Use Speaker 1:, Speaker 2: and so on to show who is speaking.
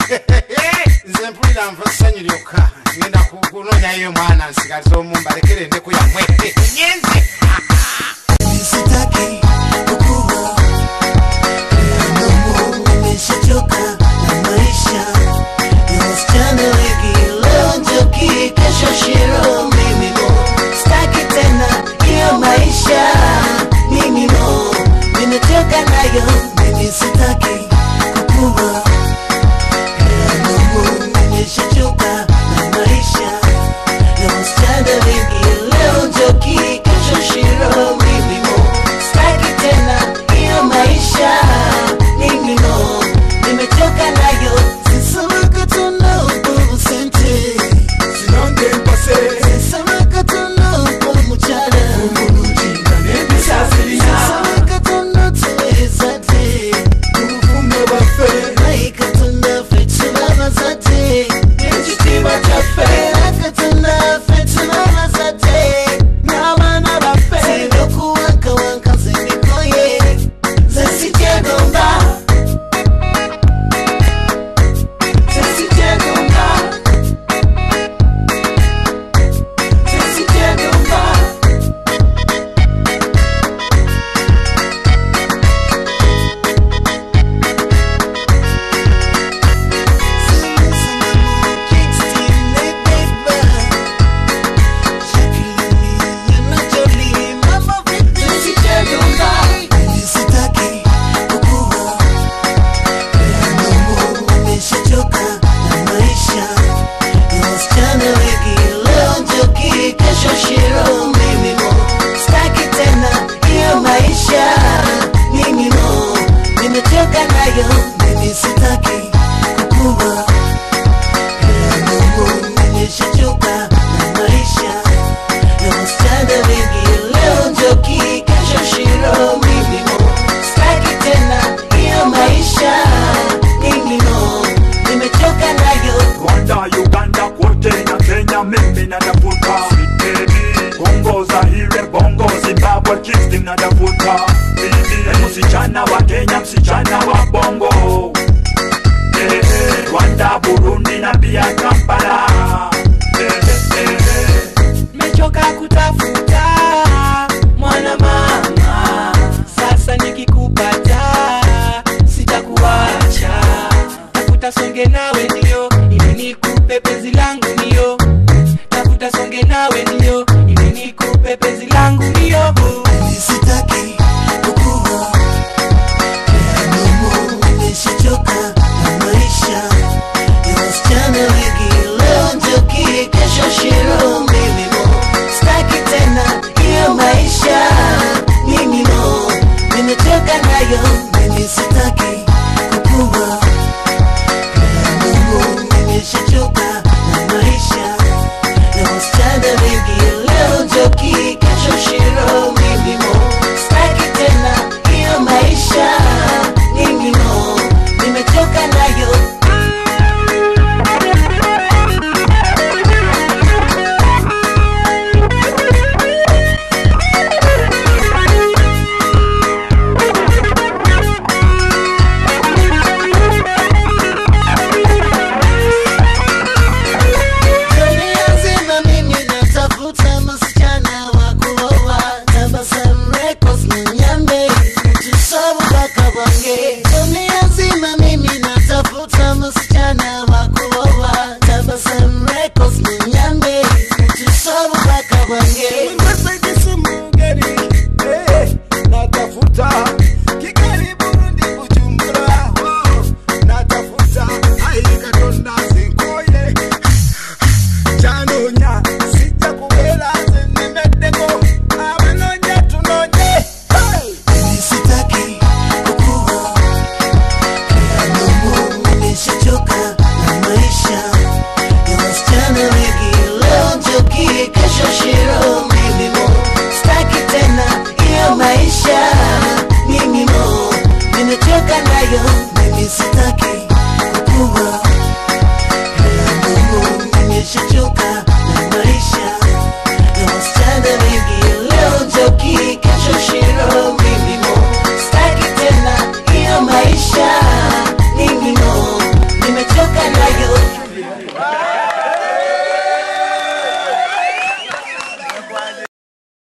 Speaker 1: nze mpulira nva ssanyu lyokka ngenda ku- kunoonyayo mwana nsigaliza omu mbalekere endeku yammwe nyenze
Speaker 2: Sitaki kukua Ndugu nimeshachoka na maisha ya wasichana wengi leo njoki kesho shiro mimi mo Sitaki tena hiyo maisha mimi mo nimechoka nayo mimi sitaki kukua Ndugu nimeshachoka na maisha ya wasichana wengi leo njoki kesho shiro mimi mo Sitaki tena hiyo maisha mimi mo nimechoka nayo sisamaka tuna ubovu sente
Speaker 3: sinonge mpase
Speaker 2: sisamaka tuna ubovu mchana
Speaker 3: umulujinga n'ebisasirina
Speaker 2: sisamaka tuna tuweza te
Speaker 3: ubufumbo bwaffe
Speaker 2: maika tuna fetula bazate
Speaker 3: n'ekitiibwa kyaffe
Speaker 2: Aka tuna fetula bazate
Speaker 3: n'abaana baffe
Speaker 2: Sinokuwankawanka zinikoye zesijegomba
Speaker 3: sesikyegomba sesikyegomba sesikyegomba
Speaker 2: Sitaki kukua Ndugu nimeshachoka na maisha ya wasichana wengi leo njoki kesho shiro mimi mo Sitaki tena hiyo maisha mimi mo nimechoka nayo mimi sitaki kukua Ndugu nimeshachoka na maisha ya wasichana wengi leo njoki kesho shiro mimi mo Sitaki tena hiyo maisha mimi mo nimechoka nayo
Speaker 3: rwanda uganda kote na kenya mimi natafuta Baby, kongo zaire bongo zimbabwe kingston natafuta Bibi, msichana wa kenya msichana wa bongo Eh, eh, rwanda burundi na pia kampala Eh, eh, eh.
Speaker 4: mechoka kutafuta mwana mama sasa nikikupata sitakuacha tafuta songe nawe ndio ili nikupe penzi langu ndio tafuta songe nawe ndio ili nikupe penzi langu ndio
Speaker 2: sitaki kukua Ndugu nimeshachoka na maisha ya wasichana wengi leo njoki kesho shiro mimi mo Sitaki tena hiyo maisha mimi mo nimechoka nayo mimi sitaki kukua Ndugu nimeshachoka na maisha ya wasichana wengi leo njoki kesho shiro mimi mo Sitaki tena hiyo maisha mimi mo nimechoka nayo Dunia nzima mimi natafuta msichana wa kuoa Tabasamu Records Munyambe Tusabu mpaka Bange Dunia nzima mimi natafuta msichana wa kuoa Tabasamu Records Munyambe Tusabu mpaka Bange
Speaker 3: natafuta kigali burundi bujumbura oh, natafuta aikatonda zinkoye kyanonya sijja kubeera nze nemeddeko abanonya tunonye hey!
Speaker 2: Mimi sitaki kukua Ndugu nimeshachoka na maisha ya wasichana wengi leo njoki kesho shiro mimi mo Sitaki tena hiyo maisha mimi mo nimechoka nayo mimi sitaki kukua Ndugu nimeshachoka